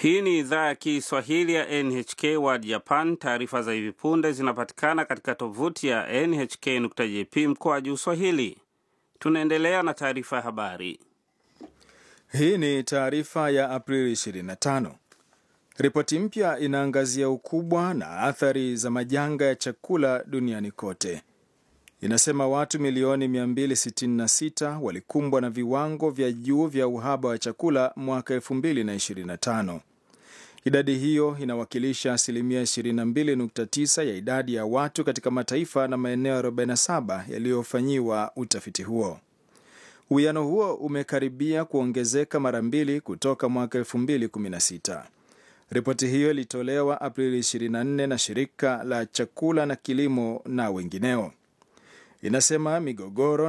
Hii ni idhaa ya Kiswahili ya NHK World Japan. Taarifa za hivi punde zinapatikana katika tovuti ya nhk.jp mkoa juu Swahili. Tunaendelea na taarifa ya habari. Hii ni taarifa ya Aprili 25. Ripoti mpya inaangazia ukubwa na athari za majanga ya chakula duniani kote. Inasema watu milioni 266 walikumbwa na viwango vya juu vya uhaba wa chakula mwaka 2025. Idadi hiyo inawakilisha asilimia 22.9 ya idadi ya watu katika mataifa na maeneo 47 yaliyofanyiwa utafiti huo. Uwiano huo umekaribia kuongezeka mara mbili kutoka mwaka 2016. Ripoti hiyo ilitolewa Aprili 24 na shirika la chakula na kilimo na wengineo. Inasema migogoro